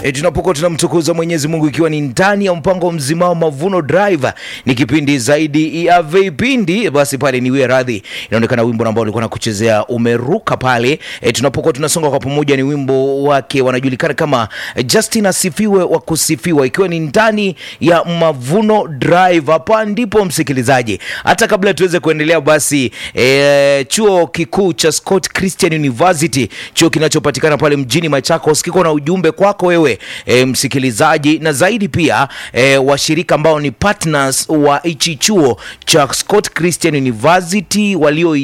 e, tunapokuwa tunamtukuza Mwenyezi Mungu ikiwa ni ndani ya mpango mzima wa Mavuno Drive, ni kipindi zaidi ya vipindi. Basi pale niwie radhi, inaonekana wimbo ambao ulikuwa nakuchezea umeruka pale. E, tunapokuwa tunasonga kwa pamoja, ni wimbo wake wanajulikana kama Justin Asifiwe wa kusifiwa, ikiwa ni ndani ya Mavuno Drive. Hapa ndipo msikilizaji, hata kabla tuweze kuendelea, basi e, chuo kikuu cha Scott Christian University, chuo kinachopatikana pale mjini Machakos, kiko na ujumbe kwako wewe e, msikilizaji, na zaidi pia e, washirika ambao ni partners wa hichi chuo cha Scott Christian University walio